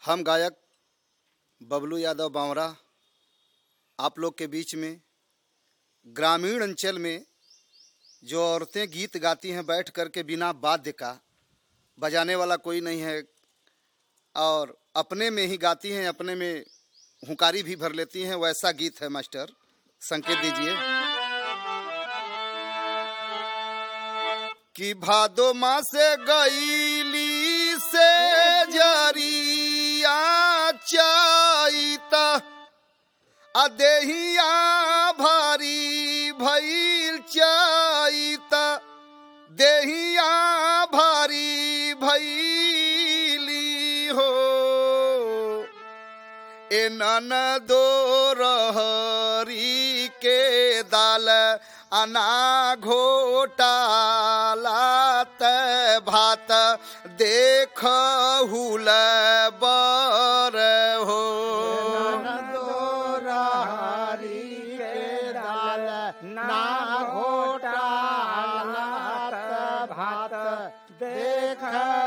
हम गायक बबलू यादव बावरा आप लोग के बीच में ग्रामीण अंचल में जो औरतें गीत गाती हैं बैठ कर के बिना वाद्य का बजाने वाला कोई नहीं है और अपने में ही गाती हैं अपने में हुंकारी भी भर लेती हैं वैसा गीत है मास्टर संकेत दीजिए कि भादो माँ से गईली से जरिया चाइता अदेहिया भारी भइल चाइता देहिया भारी भइली हो ए नन दो रहरी के दाल अना घोटालात भात देख हुल बर हो ना घोटालात भात देख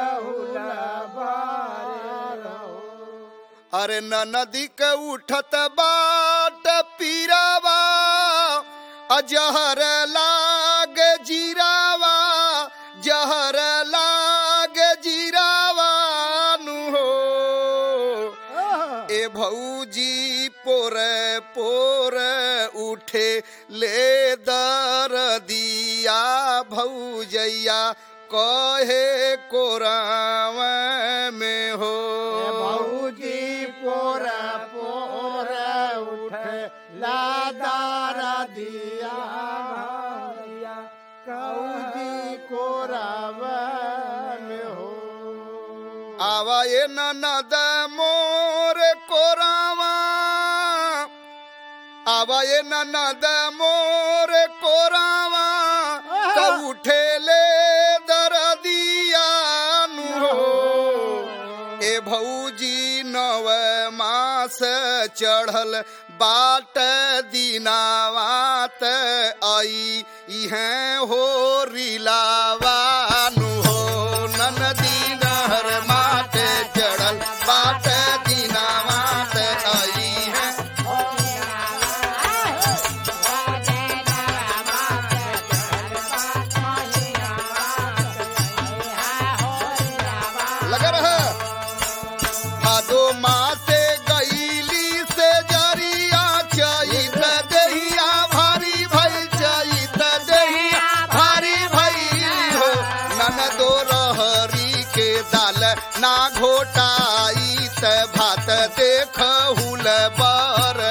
अरे न नदी के उठत बाट पीरावा अजहर लाग जीरावा जहर लाग जीरावा नु हो ए भौजी पोर पोर उठे ले दर दिया भौजैया कहे कोराव में हो भौजी पोर पोर उठ लादार दिया भैया कौजी कोरब में हो आवा ये ननद मोर कोरावा आवा ये ननद मोर कोरावा तो उठे ले दरदिया नु हो ए भौजी नव मास चढ़ल बाट दिनावात आई इहें हो रिलावानु हो ननदी नहर माट चढ़ल बाट दिनावात आई है लगा रहा भादो माँ से गईली से जरिया चैत दहिया भारी भई चैत दहिया भारी भई हो नन दो रहरी के दाल ना घोटाई त भात देख हुल बर